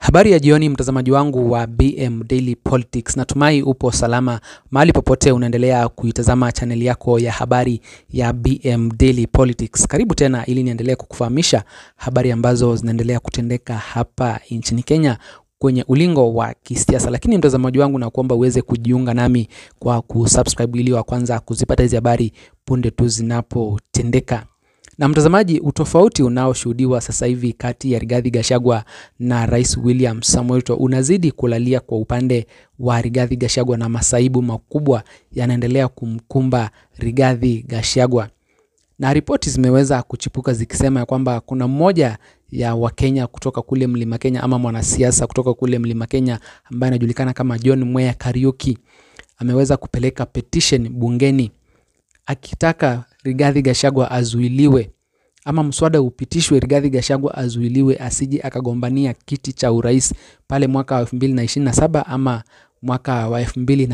Habari ya jioni mtazamaji wangu wa BM Daily Politics. Natumai upo salama mahali popote unaendelea kuitazama chaneli yako ya habari ya BM Daily Politics. Karibu tena ili niendelee kukufahamisha habari ambazo zinaendelea kutendeka hapa nchini Kenya kwenye ulingo wa kisiasa. Lakini mtazamaji wangu, na kuomba uweze kujiunga nami kwa kusubscribe ili wa kwanza kuzipata hizi habari punde tu zinapotendeka. Na mtazamaji, utofauti unaoshuhudiwa sasa hivi kati ya Rigathi Gachagua na Rais William Samoei Ruto unazidi kulalia kwa upande wa Rigathi Gachagua, na masaibu makubwa yanaendelea kumkumba Rigathi Gachagua, na ripoti zimeweza kuchipuka zikisema ya kwamba kuna mmoja ya Wakenya kutoka kule Mlima Kenya ama mwanasiasa kutoka kule Mlima Kenya ambaye anajulikana kama John Mweya Kariuki ameweza kupeleka petition bungeni akitaka Rigathi Gachagua azuiliwe ama mswada upitishwe, Rigathi Gachagua azuiliwe asije akagombania kiti cha urais pale mwaka wa 2027 ama mwaka wa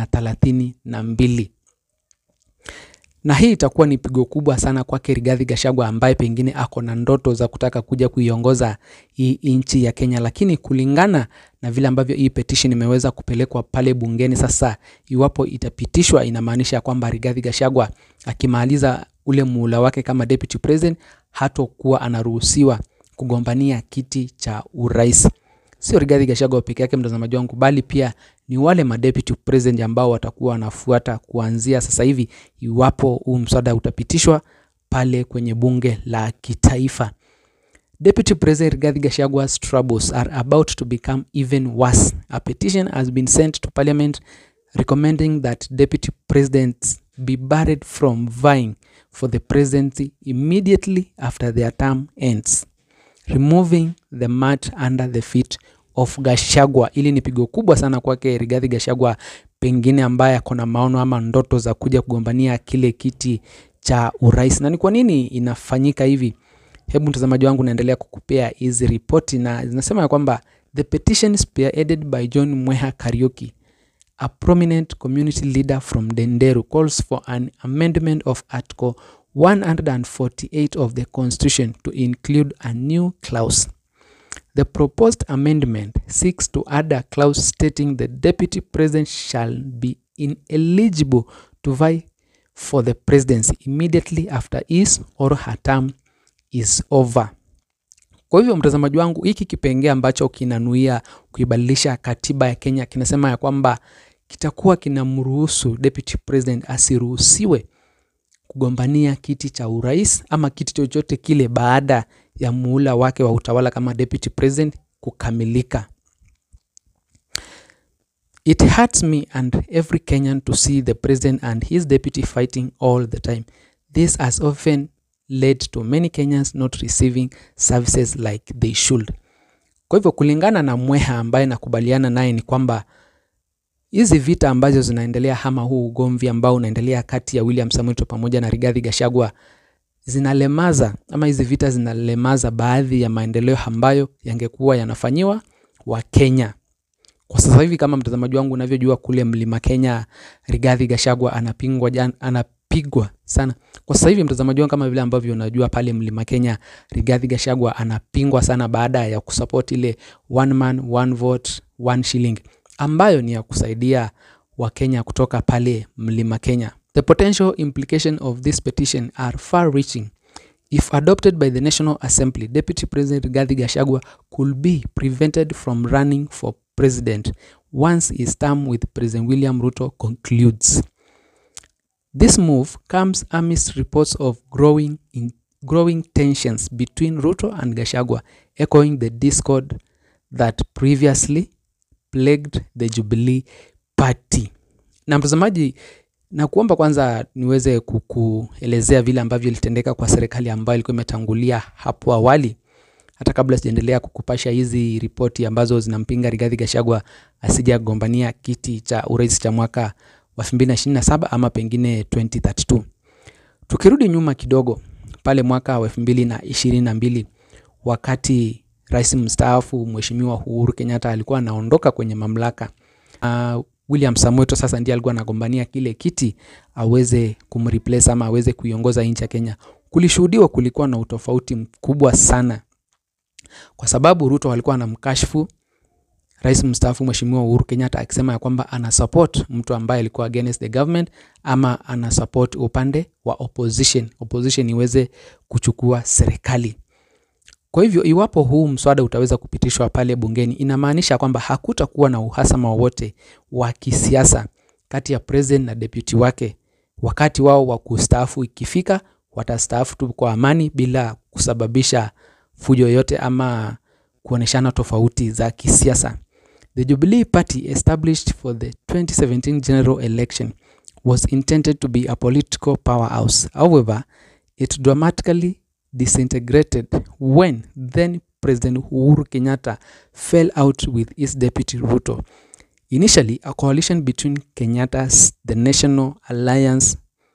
2032 na hii itakuwa ni pigo kubwa sana kwake Rigathi Gachagua ambaye pengine ako na ndoto za kutaka kuja kuiongoza hii nchi ya Kenya, lakini kulingana na vile ambavyo hii petition imeweza kupelekwa pale bungeni, sasa iwapo itapitishwa, inamaanisha kwamba Rigathi Gachagua akimaliza ule muhula wake kama deputy president hatokuwa anaruhusiwa kugombania kiti cha urais. Sio Rigathi Gachagua peke yake, mtazamaji wangu, bali pia ni wale madeputy president ambao watakuwa wanafuata kuanzia sasa hivi, iwapo huu mswada utapitishwa pale kwenye bunge la kitaifa. Deputy President Rigathi Gachagua's troubles are about to become even worse. A petition has been sent to parliament recommending that deputy presidents be barred from vying for the presidency immediately after their term ends, removing the mat under the feet of Gachagua. Ili ni pigo kubwa sana kwake Rigathi Gachagua, pengine ambaye ako na maono ama ndoto za kuja kugombania kile kiti cha urais. Na ni kwa nini inafanyika hivi? Hebu mtazamaji wangu, naendelea kukupea hizi ripoti na zinasema ya kwamba the petition spearheaded by John Mweha Kariuki a prominent community leader from Denderu calls for an amendment of Article 148 of the Constitution to include a new clause. The proposed amendment seeks to add a clause stating the deputy president shall be ineligible to vie for the presidency immediately after his or her term is over. Kwa hivyo mtazamaji wangu, hiki kipengee ambacho kinanuia kuibadilisha katiba ya Kenya kinasema ya kwamba kitakuwa kinamruhusu deputy president asiruhusiwe kugombania kiti cha urais ama kiti chochote kile baada ya muhula wake wa utawala kama deputy president kukamilika. It hurts me and every Kenyan to see the president and his deputy fighting all the time. This has often led to many Kenyans not receiving services like they should. Kwa hivyo kulingana na Mweha ambaye nakubaliana naye ni kwamba hizi vita ambazo zinaendelea ama huu ugomvi ambao unaendelea kati ya William Samoei Ruto pamoja na Rigathi Gachagua zinalemaza ama hizi vita zinalemaza baadhi ya maendeleo ambayo yangekuwa yanafanyiwa wa Kenya. Kwa sasa hivi kama mtazamaji wangu unavyojua, kule Mlima Kenya Rigathi Gachagua anapingwa jan, anapigwa sana. Kwa sasa hivi mtazamaji wangu, kama vile ambavyo unajua, pale Mlima Kenya Rigathi Gachagua anapingwa sana baada ya kusupport ile one man one vote one shilling ambayo ni ya kusaidia Wakenya kutoka pale Mlima Kenya. The potential implication of this petition are far reaching. If adopted by the National Assembly, Deputy President Rigathi Gachagua could be prevented from running for president once his term with President William Ruto concludes. This move comes amidst reports of growing in growing tensions between Ruto and Gachagua, echoing the discord that previously plagued the Jubilee Party. Na mtazamaji, na kuomba kwanza niweze kukuelezea vile ambavyo ilitendeka kwa serikali ambayo ilikuwa imetangulia hapo awali, hata kabla sijaendelea kukupasha hizi ripoti ambazo zinampinga Rigathi Gachagua asije kugombania kiti cha urais cha mwaka wa 2027 ama pengine 2032. Tukirudi nyuma kidogo pale mwaka wa 2022 wakati rais mstaafu Mheshimiwa Uhuru Kenyatta alikuwa anaondoka kwenye mamlaka uh, William Samoei Ruto sasa ndiye alikuwa anagombania kile kiti aweze kumreplace ama aweze kuiongoza nchi ya Kenya. Kulishuhudiwa kulikuwa na utofauti mkubwa sana, kwa sababu Ruto alikuwa anamkashfu rais mstaafu Mheshimiwa Uhuru Kenyatta akisema ya kwamba ana support mtu ambaye alikuwa against the government ama ana support upande wa opposition, opposition iweze kuchukua serikali. Kwa hivyo iwapo huu mswada utaweza kupitishwa pale bungeni, inamaanisha kwamba hakutakuwa na uhasama wowote wa kisiasa kati ya president na deputy wake. Wakati wao wa kustaafu ikifika, watastaafu tu kwa amani bila kusababisha fujo yoyote ama kuoneshana tofauti za kisiasa. The Jubilee Party established for the 2017 general election was intended to be a political powerhouse. However, it dramatically disintegrated when then President Uhuru Kenyatta fell out with his deputy Ruto. Initially, a coalition between Kenyatta's The National Alliance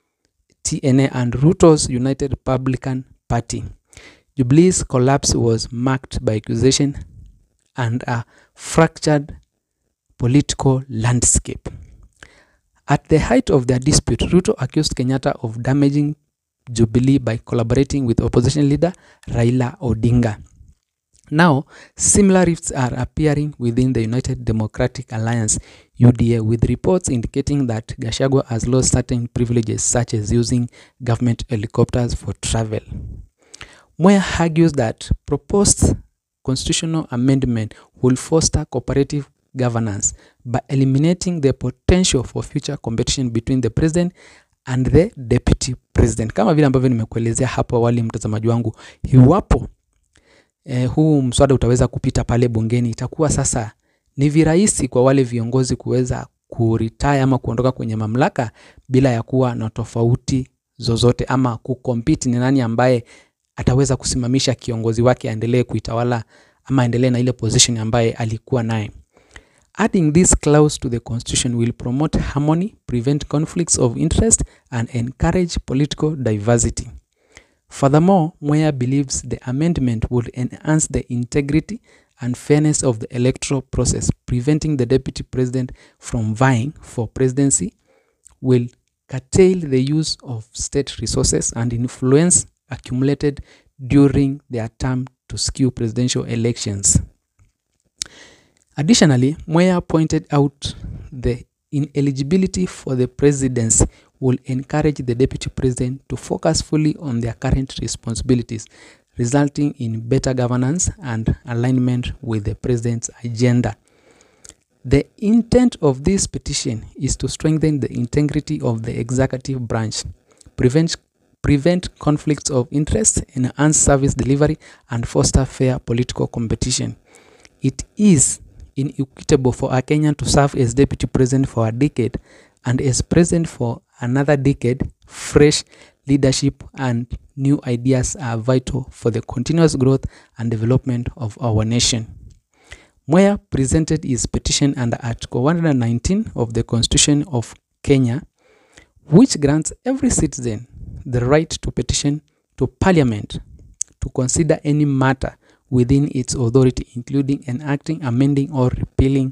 TNA and Ruto's United Republican Party. Jubilee's collapse was marked by accusation and a fractured political landscape. At the height of their dispute, Ruto accused Kenyatta of damaging Jubilee by collaborating with opposition leader Raila Odinga. Now, similar rifts are appearing within the United Democratic Alliance UDA with reports indicating that Gachagua has lost certain privileges such as using government helicopters for travel. Moya argues that proposed constitutional amendment will foster cooperative governance by eliminating the potential for future competition between the president and the deputy president. Kama vile ambavyo nimekuelezea hapo awali, mtazamaji wangu, iwapo eh, huu mswada utaweza kupita pale bungeni, itakuwa sasa ni virahisi kwa wale viongozi kuweza kuritaya ama kuondoka kwenye mamlaka bila ya kuwa na tofauti zozote ama kukompiti ni nani ambaye ataweza kusimamisha kiongozi wake aendelee kuitawala ama aendelee na ile position ambaye alikuwa naye. Adding this clause to the constitution will promote harmony, prevent conflicts of interest and encourage political diversity. Furthermore, Moya believes the amendment would enhance the integrity and fairness of the electoral process, preventing the deputy president from vying for presidency, will curtail the use of state resources and influence accumulated during their term to skew presidential elections. Additionally, Moya pointed out the ineligibility for the presidency will encourage the deputy president to focus fully on their current responsibilities, resulting in better governance and alignment with the president's agenda. The intent of this petition is to strengthen the integrity of the executive branch, prevent prevent conflicts of interest, enhance service delivery, and foster fair political competition. It is inequitable for a Kenyan to serve as deputy president for a decade and as president for another decade. Fresh leadership and new ideas are vital for the continuous growth and development of our nation. Moya presented his petition under Article 119 of the Constitution of Kenya, which grants every citizen the right to petition to Parliament to consider any matter within its authority, including enacting, amending, or repealing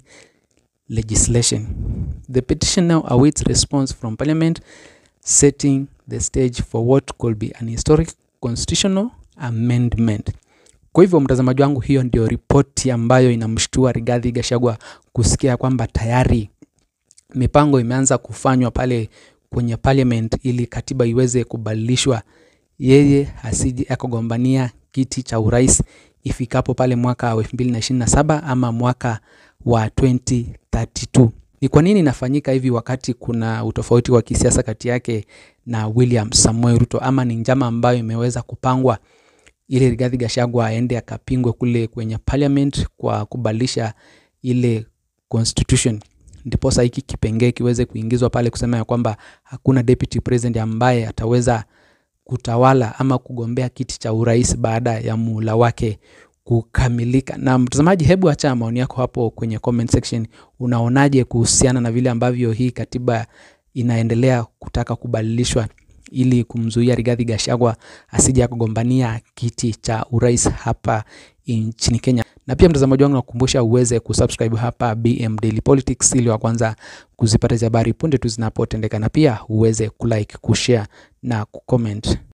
legislation. The petition now awaits response from Parliament, setting the stage for what could be an historic constitutional amendment. Kwa hivyo mtazamaji wangu, hiyo ndio ripoti ambayo inamshtua Rigathi Gachagua kusikia kwamba tayari mipango imeanza kufanywa pale kwenye parliament ili katiba iweze kubadilishwa, yeye asije akagombania kiti cha urais ifikapo pale mwaka wa 2027 ama mwaka wa 2032. Ni kwa nini inafanyika hivi wakati kuna utofauti wa kisiasa kati yake na William Samoei Ruto, ama ni njama ambayo imeweza kupangwa ili Rigathi Gachagua aende akapingwe kule kwenye parliament kwa kubadilisha ile constitution ndiposa hiki kipengee kiweze kuingizwa pale kusema ya kwamba hakuna deputy president ambaye ataweza kutawala ama kugombea kiti cha urais baada ya muhula wake kukamilika. Na mtazamaji, hebu acha maoni yako hapo kwenye comment section. Unaonaje kuhusiana na vile ambavyo hii katiba inaendelea kutaka kubadilishwa ili kumzuia Rigathi Gachagua asije kugombania kiti cha urais hapa nchini Kenya. Na pia mtazamaji wangu, nakukumbusha uweze kusubscribe hapa BM Daily Politics ili wa kwanza kuzipata hizi habari punde tu zinapotendeka, na pia uweze kulike, kushare na kucomment.